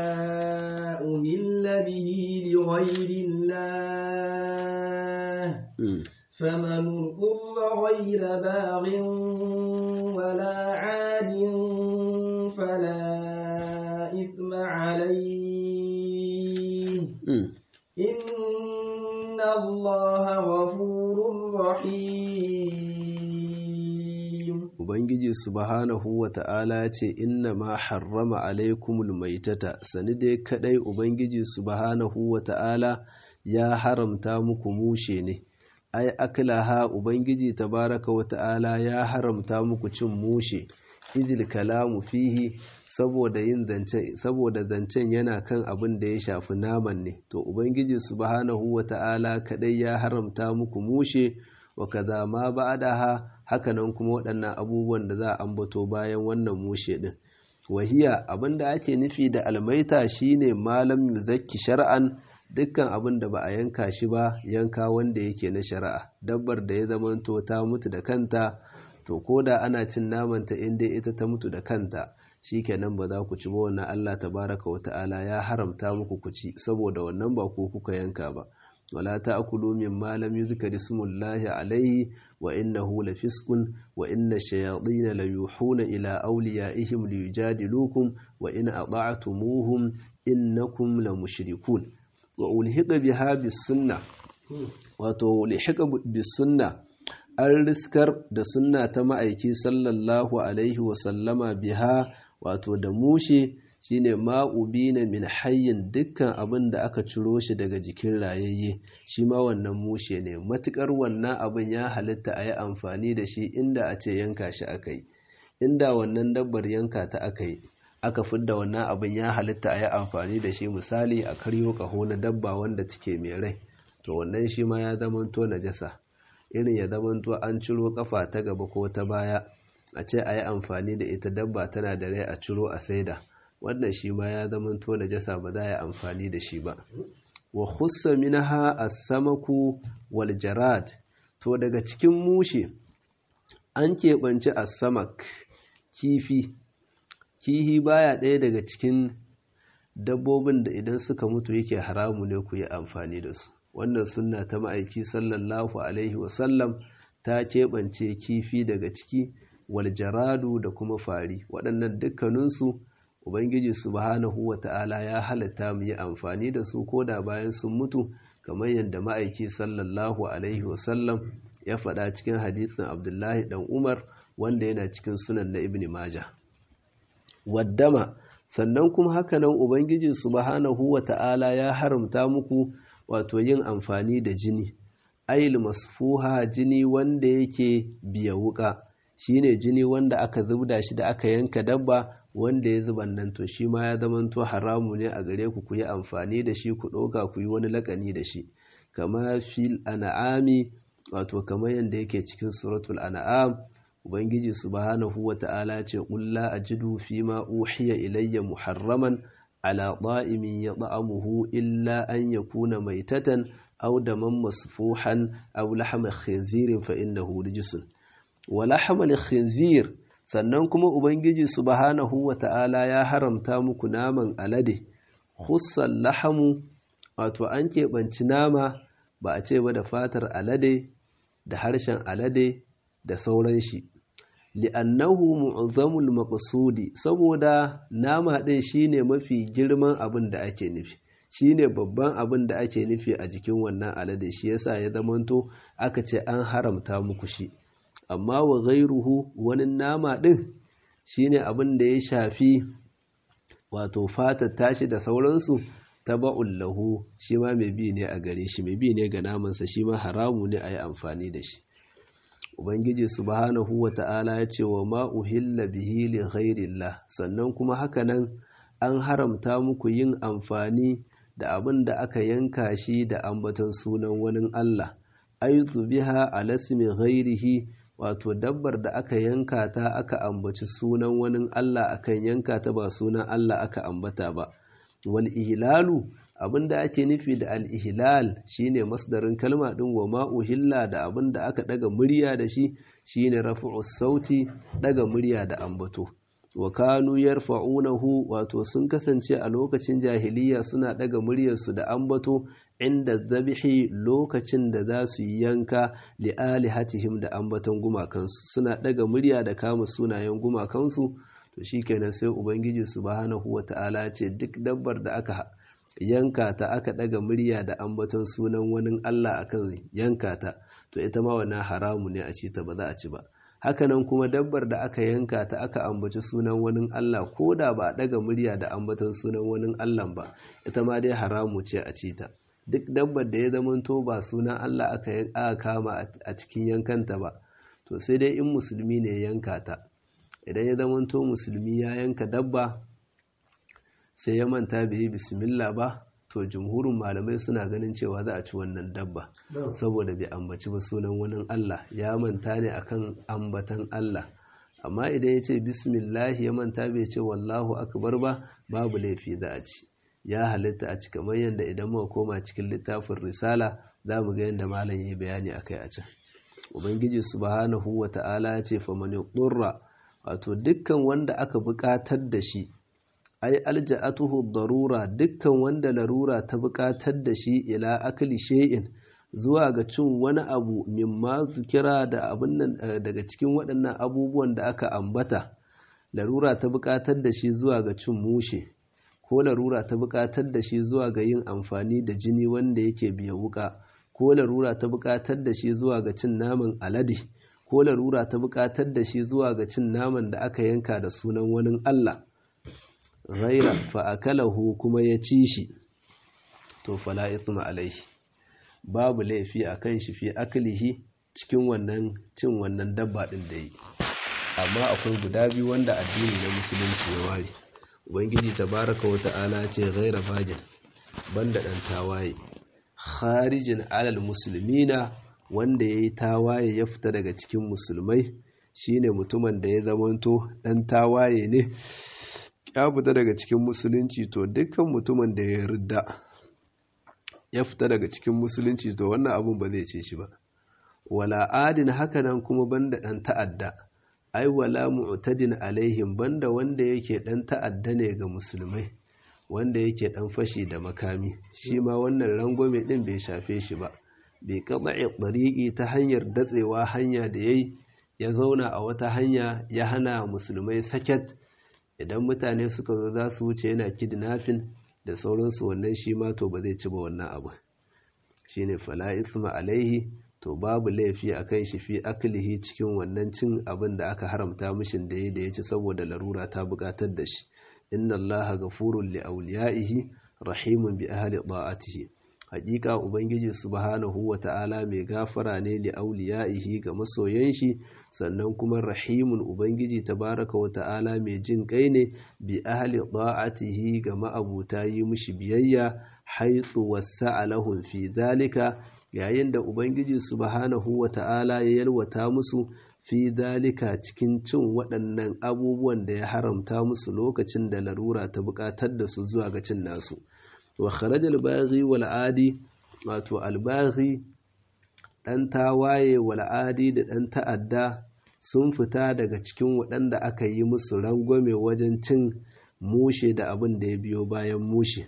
أهل به لغير الله فمن اضطر غير باغ ولا عاد فلا إثم عليه إن الله غفور رحيم Ubangiji subhanahu wa ta'ala ce inna ma harrama alaikumul maitata sani dai kadai Ubangiji subhanahu wa ta'ala ya haramta muku mushe ne ai aklaha ubangiji tabaraka wa ta'ala ya haramta muku cin mushe idil kalamu fihi saboda yin zancen saboda zancen yana kan abin da ya shafi naman ne to ubangiji subhanahu wata'ala kadai ya haramta muku mushe wa kaza ma ba'daha hakanan kuma waɗannan abubuwan da za a ambato bayan wannan mushe din wahiya abinda ake nufi da almaita shine malam yuzakki shar'an dukkan abin da ba a yanka shi ba yanka wanda yake na shari'a dabbar da ya zamanto ta mutu da kanta to ko da ana cin namanta in dai ita ta mutu da kanta shikenan ba za ku ci ba wannan Allah tabaraka wa ta'ala ya haramta muku ku ci saboda wannan ba ko kuka yanka ba wala ta'kulu mimma lam yuzkar ismullahi alayhi wa innahu lafisqun wa inna ash-shayatin la yuhuna ila awliyaihim liyujadilukum wa in ata'tumuhum innakum la mushrikun wa ulhiqa biha bis sunna wato ulhiqa bis sunna an riskar da sunna ta ma'aiki sallallahu alaihi wa sallama biha wato da mushe shine ma'ubina min hayyin dukkan abin da aka ciro shi daga jikin rayayye shi ma wannan mushe ne matukar wannan abin ya halitta a yi amfani da shi inda a ce yanka shi aka yi inda wannan dabbar yanka ta aka yi aka fidda wannan abin ya halitta a yi amfani da shi misali a karyo kaho na dabba wanda take mai rai to wannan shi ma ya zamanto najasa irin ya zamanto an ciro kafa ta gaba ko ta baya a ce a yi amfani da ita dabba tana da rai a ciro a saida wannan shi ma ya zamanto najasa ba za a yi amfani da shi ba wa khussa minha as-samaku wal jarad to daga cikin mushe an keɓanci as-samak kifi kihi baya ɗaya daga cikin dabbobin da idan suka mutu yake haramu ne ku yi amfani da su wannan sunna ta ma'aiki sallallahu alaihi wasallam ta keɓance kifi daga ciki wal jaradu da kuma fari waɗannan dukkaninsu ubangiji subhanahu wa ta'ala ya halatta mu yi amfani da su ko da bayan sun mutu kamar yadda ma'aiki sallallahu alaihi wasallam ya faɗa cikin hadisin abdullahi ɗan umar wanda yana cikin sunan na ibn majah waddama sannan kuma hakanan ubangiji subhanahu wa ta'ala ya haramta muku wato yin amfani da jini ayil masfuha jini wanda yake biya wuka shine jini wanda aka zubda shi da aka yanka dabba wanda ya zuba nan to shi ma ya zamanto haramu ne a gare ku ku yi amfani da shi ku ɗauka ku yi wani lakani da shi kama fil an'ami wato kamar yadda yake cikin suratul an'am ubangiji subhanahu wata'ala ce qul la ajidu fima uhiya ilayya muharraman ala ta'imin yat'amuhu illa an yakuna maitatan aw daman masfuhan aw lahma khinzirin fa innahu rijsun wa lahma khinzir sannan kuma ubangiji subhanahu wata'ala ya haramta muku naman alade khussan lahamu wato an keɓanci nama ba a ce ba da fatar alade da harshen alade da sauran shi li'annahu mu'azzamul maqsudi saboda nama ɗin shine mafi girman abin da ake nufi shine babban abin da ake nufi a jikin wannan alade shi yasa ya zamanto aka ce an haramta muku shi amma wa ghairuhu wani nama ɗin shine abin da ya shafi wato fatar tashi da sauransu taba'un lahu shi ma mai bi ne a gare shi mai bi ne ga namansa shi ma haramu ne a yi amfani da shi ubangiji subhanahu wa ta'ala ya ce wa ma uhilla bihi li ghairillah sannan kuma hakanan an haramta muku yin amfani da abin da aka yanka shi da ambaton sunan wani Allah aizu biha ala ismi ghairihi wato dabbar da aka yanka ta aka ambaci sunan wani Allah akan yanka ta ba sunan Allah aka ambata ba wal ihlalu abinda ake nufi da al ihlal shine masdarin kalma din wa ma uhilla da abinda aka daga murya da shi shine raf'u sauti daga murya da ambato wa kanu yarfa'unahu wato sun kasance a lokacin jahiliya suna daga muryarsu da ambato inda zabihi lokacin da za su yi yanka li alihatihim da ambaton gumakansu suna daga murya da kama sunayen gumakansu to shikenan sai ubangiji subhanahu wata'ala ce duk dabbar da aka yanka ta aka daga murya da ambaton sunan wani Allah akan yanka ta to ita ma wannan haramu ne a ci ta ba za a ci ba hakanan kuma dabbar da aka yanka ta aka ambaci sunan wani Allah ko da ba a daga murya da ambaton sunan wani Allah ba ita ma dai haramu ce a ci ta duk dabbar da ya zamanto ba sunan Allah aka kama a cikin yankanta ba to sai dai in musulmi ne yanka ta idan ya zamanto musulmi ya yanka dabba sai ya manta bai yi bismillah ba to jumhurin malamai suna ganin cewa za a ci wannan dabba saboda bai ambaci ba sunan wani Allah ya manta ne akan ambatan Allah amma idan ya ce bismillah ya manta bai ce wallahu akbar ba babu laifi za a ci ya halitta a ci kamar yadda idan muka koma cikin littafin risala za mu ga yadda malam yi bayani akai a can ubangiji subhanahu wa ta'ala ya ce fa man yurra wato dukkan wanda aka buƙatar da shi ai alja'atuhu darura dukkan wanda larura ta buƙatar da shi ila akli shay'in zuwa ga cin wani abu mimma zukira da abin nan daga cikin waɗannan abubuwan da aka ambata larura ta buƙatar da shi zuwa ga cin mushe ko larura ta buƙatar da shi zuwa ga yin amfani da jini wanda yake biya wuka ko larura ta buƙatar da shi zuwa ga cin naman alade ko larura ta buƙatar da shi zuwa ga cin naman da aka yanka da sunan wani Allah ghaira fa'akalahu kuma ya ci shi to fala ithma alaihi babu laifi a kan shi fi aklihi cikin wannan cin wannan dabba ɗin da yi amma akwai guda biyu wanda addini na musulunci ya ware ubangiji tabaraka wa ta'ala ce ghaira fajin banda ɗan tawaye kharijin alal musulmina wanda ya yi tawaye ya fita daga cikin musulmai shine mutumin da ya zamanto ɗan tawaye ne ya fita daga cikin musulunci to dukkan mutumin da ya ridda ya fita daga cikin musulunci to wannan abun ba zai ce shi ba wala adin hakanan kuma banda ɗan ta'adda ai wala mu'tadin alaihim banda wanda yake ɗan ta'adda ne ga musulmai wanda yake ɗan fashi da makami shi ma wannan rangwame ɗin bai shafe shi ba bai kaɗa'i ɗariƙi ta hanyar datsewa hanya da yayi ya zauna a wata hanya ya hana musulmai saket idan mutane suka zo za su wuce yana kidnapping da sauransu wannan shi ma to ba zai ci ba wannan abu shine fala ithma alaihi to babu laifi a kan shi fi aklihi cikin wannan cin abin da aka haramta mishin da ya da ya ci saboda larura ta bukatar da shi inna allaha ghafurun li awliyaihi rahimun bi ahli da'atihi hakika ubangiji subhanahu wa ta'ala mai gafara ne li auliyaihi ga masoyan shi sannan kuma rahimun ubangiji tabaraka wa ta'ala mai jin kai ne bi ahli da'atihi ga ma'abuta yi mushi biyayya haitsu wasa'a lahum fi zalika yayin da ubangiji subhanahu wa ta'ala ya yalwata musu fi zalika cikin cin waɗannan abubuwan da ya haramta musu lokacin da larura ta buƙatar da su zuwa ga cin nasu wa kharaja al-baghi wal adi wato al-baghi dan tawaye wal adi da dan ta'adda sun fita daga cikin waɗanda aka yi musu rangwame wajen cin mushe da abin da ya biyo bayan mushe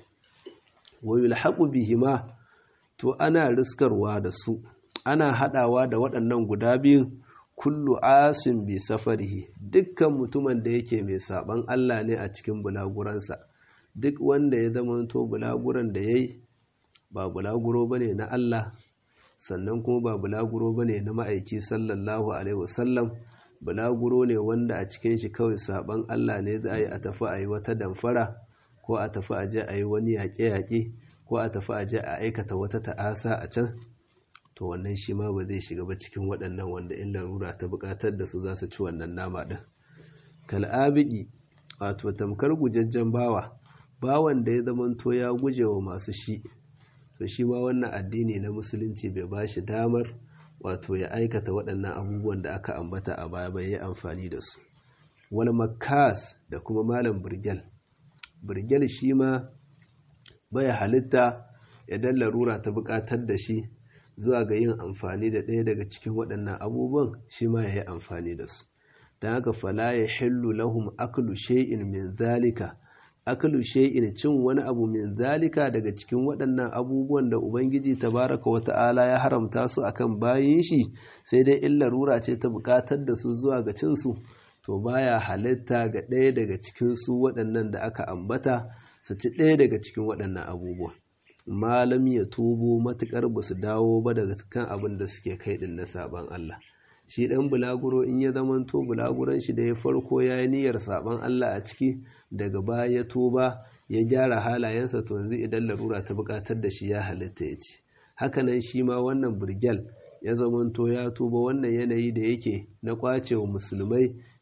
wa yulhaqu bihima to ana riskarwa da su ana hadawa da waɗannan guda biyu kullu asin bi safarihi dukkan mutumin da yake mai saban Allah ne a cikin bulaguransa duk wanda ya zamanto bulaguran da ya yi ba bulaguro ba ne na Allah sannan kuma ba bulaguro ba ne na ma'aiki sallallahu alaihi wasallam bulaguro ne wanda a cikin shi kawai saban Allah ne za a yi a tafi a yi wata damfara ko a tafi a je a yi wani yaƙe-yaƙe ko a tafi a je a aikata wata ta'asa a can to wannan shi ma ba zai shiga ba cikin waɗannan wanda in larura ta buƙatar da su za su ci wannan nama ɗin kal'abiki wato tamkar gujajjen bawa bawan da ya zamanto ya guje wa masu shi to shi ma wannan addini na musulunci bai ba shi damar wato ya aikata waɗannan abubuwan da aka ambata a baya bai yi amfani da su wal makas da kuma malam birgel birgel shi ma bai halitta idan larura ta buƙatar da shi zuwa ga yin amfani da ɗaya daga cikin waɗannan abubuwan shi ma ya yi amfani da su don haka fala ya hillu lahum aklu shay'in min zalika aklu shay'in cin wani abu min zalika daga cikin waɗannan abubuwan da ubangiji tabaraka wa ta'ala ya haramta su akan bayin shi sai dai in larura ce ta buƙatar da su zuwa ga cin su to baya halitta ga ɗaya daga cikin su waɗannan da aka ambata su ci ɗaya daga cikin waɗannan abubuwa malam ya tubo matuƙar ba su dawo ba daga kan abin da suke kai ɗin na saban Allah shi ɗan bulaguro in ya zamanto bulaguron shi da ya farko ya yi niyyar saban Allah a ciki daga baya ya tuba ya gyara halayensa to yanzu idan larura ta buƙatar da shi ya halitta ya ci hakanan shi ma wannan burgel ya zamanto ya tuba wannan yanayi da yake na kwace wa musulmai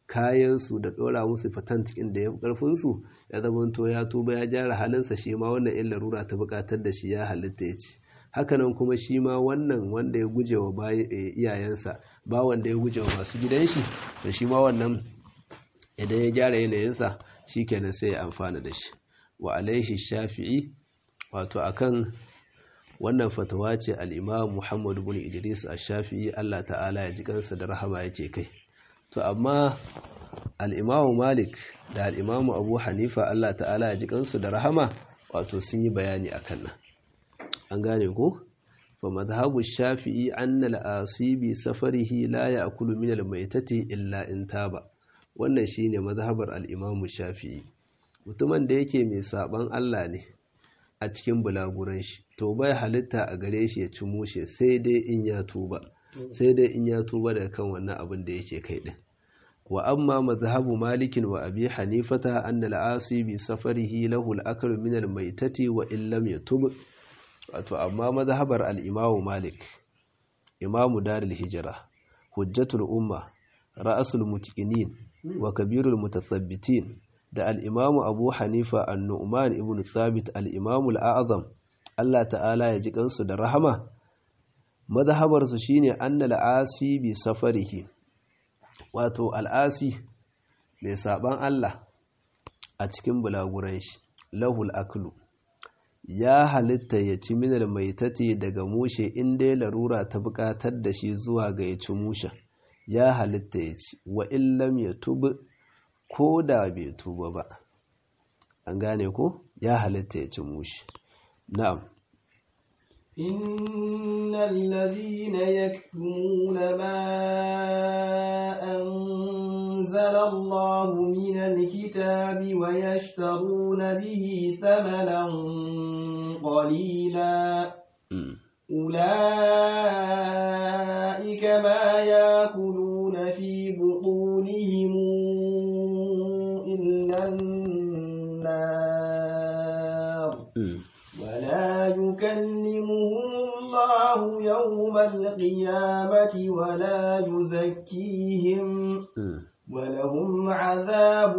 kayansu da ɗora musu fatantikin da ya fi ƙarfinsu ya zamanto ya tuba ya gyara halinsa shi ma wannan in larura ta buƙatar da shi ya halitta ya ci hakanan kuma shi ma wannan wanda ya guje wa iyayensa ba wanda ya guje wa masu gidan shi da shi ma wannan idan ya gyara yanayinsa shi kenan sai ya amfana da shi wa alaihi shafi'i wato akan wannan fatawa ce al'imam muhammad bin idris a shafi'i allah ta'ala ya ji kansa da rahama yake kai to amma al'imamu malik da al'imamu abu hanifa allah ta'ala ya ji kansu da rahama wato sun yi bayani a kan nan an gane ko fa mazhabu shafi'i anna al-asibi safarihi la ya'kulu min al-maitati illa in taba wannan shine mazhabar al-imamu shafi'i mutumin da yake mai saban Allah ne a cikin bulaguran shi to bai halitta a gare shi ya ci mushe sai dai in ya tuba sai dai in ya tuba daga kan wannan abin da yake kai din wa amma mazhabu malikin wa abi hanifata anna al-asi bi safarihi lahu al-aklu min al-maitati wa in lam yatub wato amma mazhabar al-imamu malik imamu darul hijra hujjatul umma ra'asul mutqinin wa kabirul mutathabbitin da al-imamu abu hanifa an-nu'man ibn thabit al-imamu al-a'zam Allah ta'ala ya ji kansu da rahama mazhabar su shine anna al-asi bi safarihi wato al'asi mai saban Allah a cikin bulaguran shi lahul aklu ya halitta ya ci minal mai tate daga mushe inda ya larura ta bukatar da shi zuwa ga ya ci mushe ya halitta ya ci wa illam ya tuba ko da bai tuba ba an gane ko ya halitta ya ci mushe na'am إن الذين يكتمون ما أنزل الله من الكتاب ويشترون به ثمنا قليلا أولئك ما يأكلون في بطونهم إلا النار ولا يكلمهم الله يوم القيامة ولا يزكيهم ولهم عذاب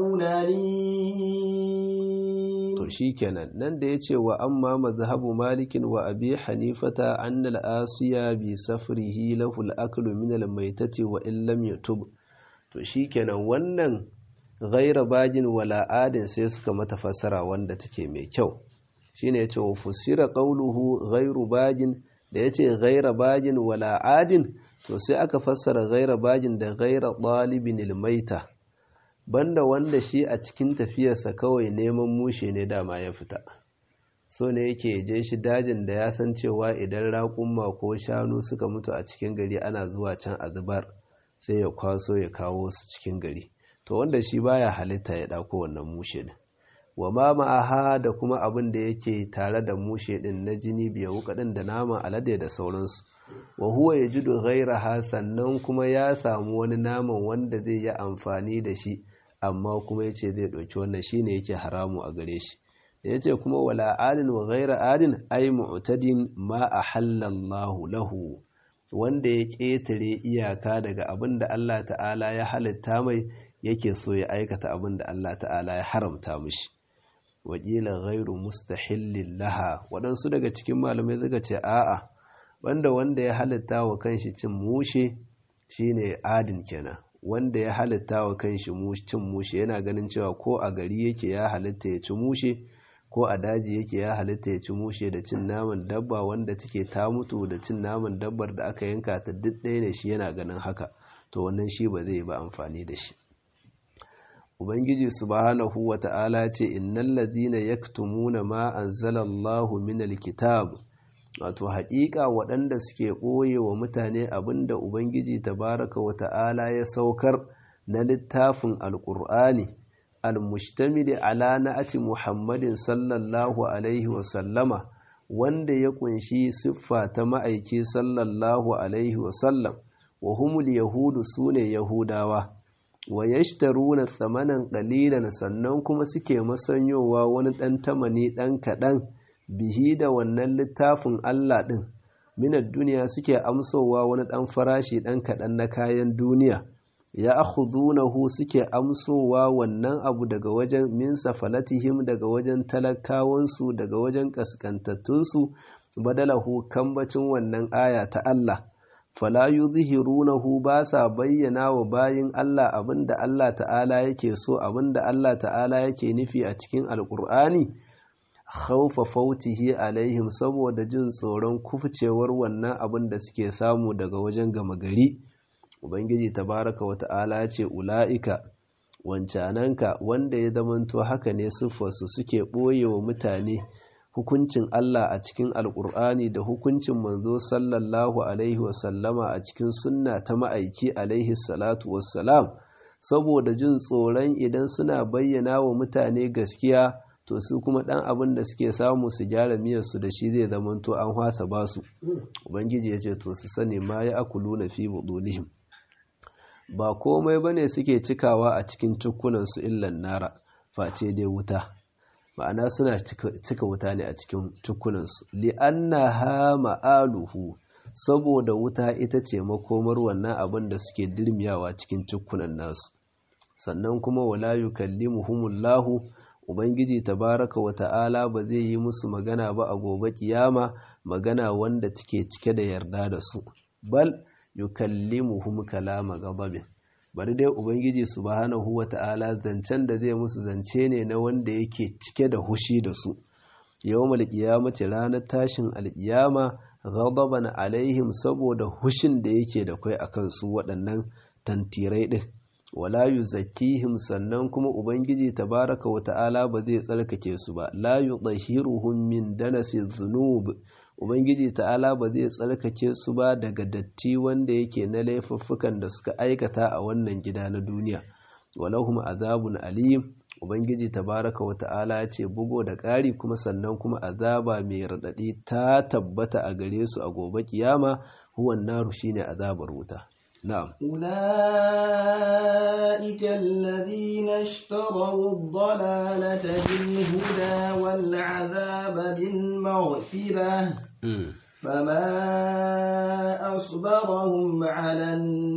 أليم to shikenan nan da yace wa amma mazhabu malikin wa abi hanifata anna al-asiya bi safrihi lahu al-aklu min al-maytati wa in lam yatub to shikenan wannan ghaira bajin wala adin sai suka mata fassara wanda take mai kyau shine yace wa fusira qawluhu ghairu bajin da yace ghaira bajin wala adin to sai aka fassara ghaira bajin da ghaira talibin almaita banda wanda shi a cikin tafiyarsa kawai neman mushe ne dama ya fita so ne yake je shi dajin da ya san cewa idan raƙumma ko shanu suka mutu a cikin gari ana zuwa can a zubar sai ya kwaso ya kawo su cikin gari to wanda shi baya halitta ya ɗauko wannan mushe din wa ma ma'aha da kuma abin da yake tare da mushe din na jini biya wukaɗin da naman alade da sauransu wa huwa ya jido ghairaha sannan kuma ya samu wani naman wanda zai yi amfani da shi amma kuma yace zai ɗauki wannan shine yake haramu a gare shi da yace kuma wala adin wa ghaira adin ay mu'tadin ma ahallallahu lahu wanda ya ƙetare iyaka daga abin da Allah ta'ala ya halitta mai yake so ya aikata abin da Allah ta'ala ya haramta mishi wakila ghairu mustahillin laha waɗansu daga cikin malamai suka ce a'a wanda wanda ya halitta wa kanshi cin mushe shine adin kenan wanda ya halitta wa kanshi cin mushe yana ganin cewa ko a gari yake ya halitta ya ci mushe ko a daji yake ya halitta ya ci mushe da cin naman dabba wanda take ta mutu da cin naman dabbar da aka yanka ta duk ɗaya ne shi yana ganin haka to wannan shi ba zai ba amfani da shi ubangiji subhanahu wa ta'ala ce innal ladina yaktumuna ma anzalallahu minal kitab wato haƙiƙa waɗanda suke ɓoye wa mutane abinda ubangiji tabaraka wa ta'ala ya saukar na littafin alƙur'ani almustamili ala na'ati muhammadin sallallahu alaihi wa sallama wanda ya kunshi siffa ta ma'aiki sallallahu alaihi wa sallam wa humul yahudu sune yahudawa wa yashtaruna tsamanan qalilan sannan kuma suke masanyowa wani ɗan tamani ɗan kaɗan bihi da wannan littafin Allah ɗin minar duniya suke amsowa wani ɗan farashi ɗan kaɗan na kayan duniya ya akhudunahu suke amsowa wannan abu daga wajen min safalatihim daga wajen talakawansu daga wajen kaskantattunsu badalahu kambacin wannan aya ta Allah fala yuzhirunahu ba sa bayyana wa bayin Allah abinda Allah ta'ala yake so abinda Allah ta'ala yake nufi a cikin alkur'ani khawfa fautihi alaihim saboda jin tsoron kufcewar wannan abin da suke samu daga wajen gama gari ubangiji tabaraka wa ta'ala ya ce ula'ika wancananka wanda ya zamanto haka ne siffarsu suke ɓoye wa mutane hukuncin Allah a cikin alƙur'ani da hukuncin manzo sallallahu alaihi wasallama a cikin sunna ta ma'aiki alaihi salatu wassalam saboda jin tsoron idan suna bayyana wa mutane gaskiya to su kuma ɗan abin da suke samu su gyara miyarsu da shi zai zamanto an hwasa basu ubangiji ya ce to su sani ma ya akulu na fi budulihim ba komai bane suke cikawa a cikin cikunansu illan nara face dai wuta ma'ana suna cika wuta ne a cikin cikunansu li'anna ha ma'aluhu saboda wuta ita ce makomar wannan abin da suke dirmiyawa cikin cikunan nasu sannan kuma wala yukallimuhumullahu ubangiji tabaraka wa ta'ala ba zai yi musu magana ba a gobe kiyama magana wanda take cike da yarda da su bal yukallimuhum kalama ghadabin bari dai ubangiji subhanahu wa ta'ala zancen da zai musu zance ne na wanda yake cike da hushi da su yawmal qiyamati ranar tashin alqiyama ghadaban alaihim saboda hushin da yake da kai akan su waɗannan tantirai din wala yuzakkihim sannan kuma ubangiji tabaraka wa ta'ala ba zai tsarkake su ba la yudhhiruhum min danasi dhunub ubangiji ta'ala ba zai tsarkake su ba daga datti wanda yake na laifuffukan da suka aikata a wannan gida na duniya walahum azabun alim ubangiji tabaraka wa ta'ala ya ce bugo da ƙari kuma sannan kuma azaba mai raɗaɗi ta tabbata a gare su a gobe kiyama huwan naru shine azabar wuta نعم أولئك الذين اشتروا الضلالة بالهدى والعذاب بالمغفرة فما أصبرهم على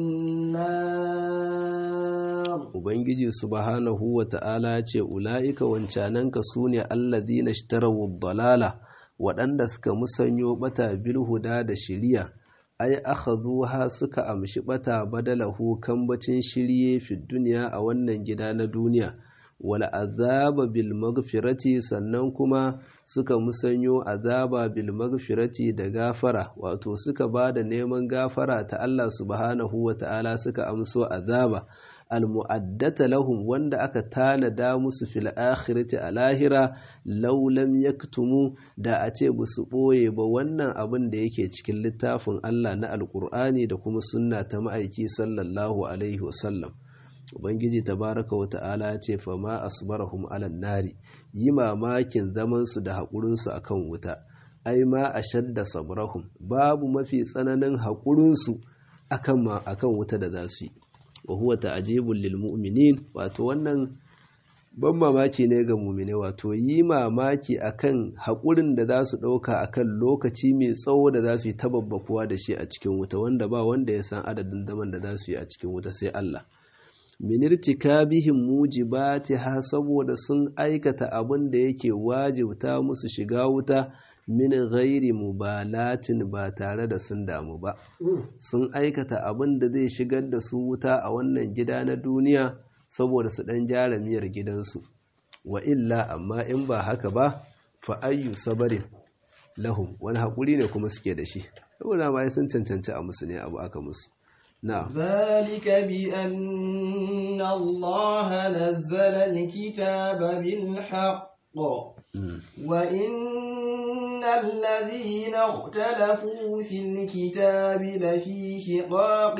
النار Ubangiji subhanahu wa ta'ala ce, Ula'ika wancananka su ne allazina ishtarawu dalala waɗanda suka musanyo bata bilhuda da shiriya. ai akhadhuha suka amshi bata badalahu kambacin shirye fi duniya a wannan gida na duniya wal azaba bil maghfirati sannan kuma suka musanyo azaba bil maghfirati da gafara wato suka bada neman gafara ta Allah subhanahu wata'ala suka amso azaba al mu'addata lahum wanda aka tanada musu fil akhirati a lahira law lam yaktumu da a ce ba su ɓoye ba wannan abin da yake cikin littafin Allah na alkur'ani da kuma sunna ta ma'aiki sallallahu alaihi wasallam ubangiji tabaraka wa ta'ala ya ce fa ma asbarahum ala nari yi mamakin zaman su da haƙurin su akan wuta ai ma ashadda sabrahum babu mafi tsananin haƙurin su akan akan wuta da za su yi wa huwa ta'jibul lil mu'minin wato wannan ban mamaki ne ga mumine wato yi mamaki akan haƙurin da za su ɗauka akan lokaci mai tsawo da za su yi tababbakuwa da shi a cikin wuta wanda ba wanda ya san adadin zaman da za su yi a cikin wuta sai Allah minirtikabihim mujibati ha saboda sun aikata abin da yake wajibta musu shiga wuta min ghairi mubalatin ba tare da sun damu ba sun aikata abin da zai shigar da su wuta a wannan gida na duniya saboda su ɗan gyara miyar gidansu wa illa amma in ba haka ba fa ayyu sabarin lahum wani haƙuri ne kuma suke da shi saboda ma sun cancanci a musu ne abu aka musu na ذلك بأن الله نزل الكتاب بالحق وإن الذين اختلفوا في الكتاب لفي شقاق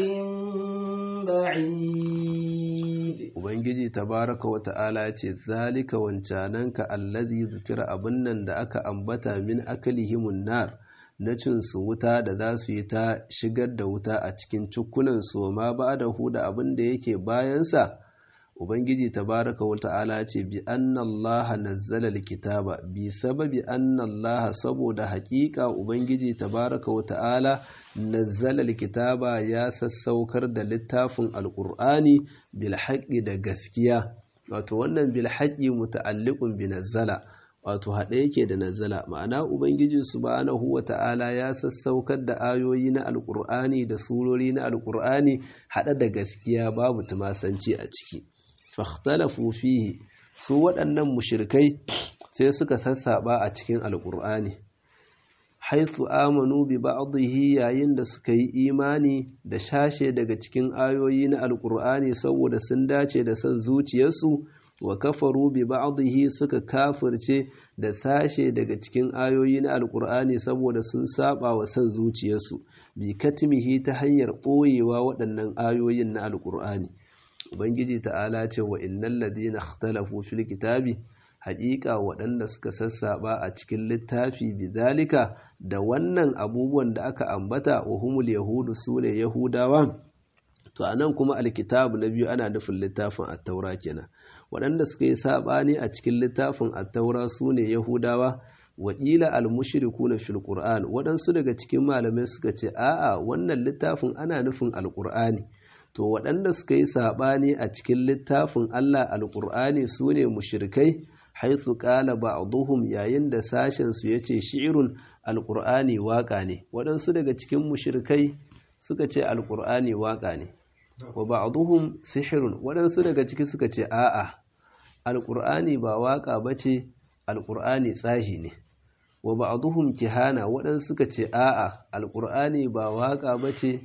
بعيد Ubangiji tabaraka wa ta'ala ce, Zalika wancananka allazi zukira abin nan da aka ambata min akalihimun nar na cin su wuta da za su yi ta shigar da wuta a cikin cikunan su ma ba da huda abin da yake bayansa, ubangiji tabaraka wa ta'ala ce bi anna allaha nazzala alkitaba bi sababi anna allaha saboda haƙiƙa ubangiji tabaraka wa ta'ala nazzala alkitaba ya sassaukar da littafin alqur'ani bil haqqi da gaskiya wato wannan bil haqqi muta'alliqun bi nazzala wato haɗe yake da nazala ma'ana ubangiji subhanahu wa ta'ala ya sassaukar da ayoyi na alƙur'ani da surori na alƙur'ani haɗe da gaskiya babu tumasanci a ciki fahtalafu fihi su waɗannan mushrikai sai suka sassaba a cikin alƙur'ani haithu amanu bi ba'dihi yayin da suka yi imani da shashe daga cikin ayoyi na alƙur'ani saboda sun dace da son zuciyarsu wa kafaru bi ba'dihi suka kafirce da sashe daga cikin ayoyi na alkur'ani saboda sun saba wa san zuciyarsu bi katmihi ta hanyar ɓoyewa waɗannan ayoyin na alkur'ani ubangiji ta'ala ce wa innal ladina ikhtalafu fil kitabi haƙiƙa waɗanda suka sassaba a cikin littafi bidalika da wannan abubuwan da aka ambata wa humul yahudu sune yahudawa to anan kuma alkitabu na biyu ana nufin littafin at-taura kenan waɗanda suka yi saɓani a cikin littafin attaura su ne yahudawa waƙila almushriku na fil qur'an waɗansu daga cikin malamai suka ce a'a wannan littafin ana nufin alƙur'ani to waɗanda suka yi saɓani a cikin littafin allah alƙur'ani su ne mushrikai haithu qala ba'dhum yayin da sashen su yace shi'run alƙur'ani waƙa ne waɗansu daga cikin mushrikai suka ce alƙur'ani waƙa ne wa ba'dhum sihrun waɗansu daga ciki suka ce a'a alqur'ani ba waka bace alqur'ani tsahi ne wa ba'dhum kihana waɗansu suka ce a'a alqur'ani ba waka bace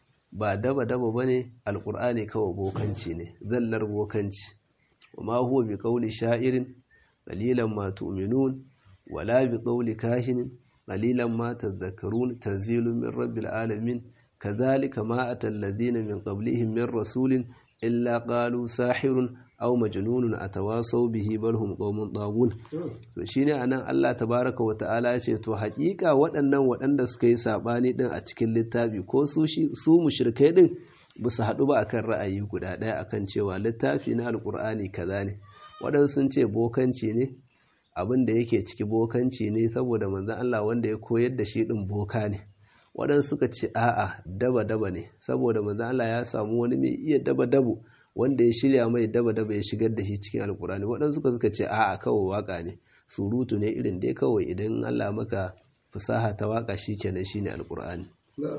ba daba daba bane alqur'ani kawai bokanci ne zallar bokanci wa ma huwa bi qawli sha'irin qalilan ma tu'minun wala bi qawli kahinin qalilan ma tadhakkarun tanzilun min rabbil alamin كذلك ما أتى الذين من قبلهم من رسول إلا قالوا ساحر أو مجنون أتواصوا به بل هم قوم طاغون to shine anan Allah tabaraka wa ta'ala ya ce to haƙiƙa waɗannan waɗanda suka yi sabani din a cikin littafi ko su su mushrikai din ba su haɗu ba akan ra'ayi guda ɗaya akan cewa littafi na alƙur'ani kaza ne waɗansu sun ce bokanci ne abin da yake ciki bokanci ne saboda manzon Allah wanda ya koyar da shi din boka ne waɗansu suka ce a'a daba-daba ne saboda manzo Allah ya samu wani mai iya daba-dabo wanda ya shirya mai daba-daba ya shigar da shi cikin alkurani waɗansu suka suka ce a'a kawai waka ne surutu ne irin dai kawai idan Allah maka fasaha ta waka shikenan shine alkurani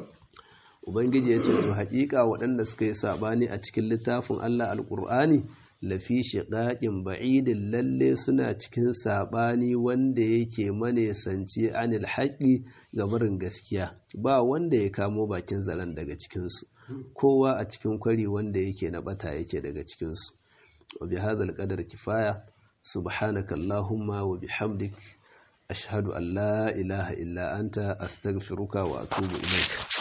ubangiji ya ce to haƙiƙa waɗanda suka yi sabani a cikin littafin Allah alkur'ani lafi shiƙaƙin ba'idin lalle suna cikin saɓani wanda yake manesanci anil haƙi ga barin gaskiya ba wanda ya kamo bakin zaren daga cikinsu kowa a cikin kwari wanda yake na bata yake daga cikinsu wa bi hadhal qadar kifaya subhanaka allahumma wa bihamdik ashhadu an la ilaha illa anta astaghfiruka wa atubu ilaik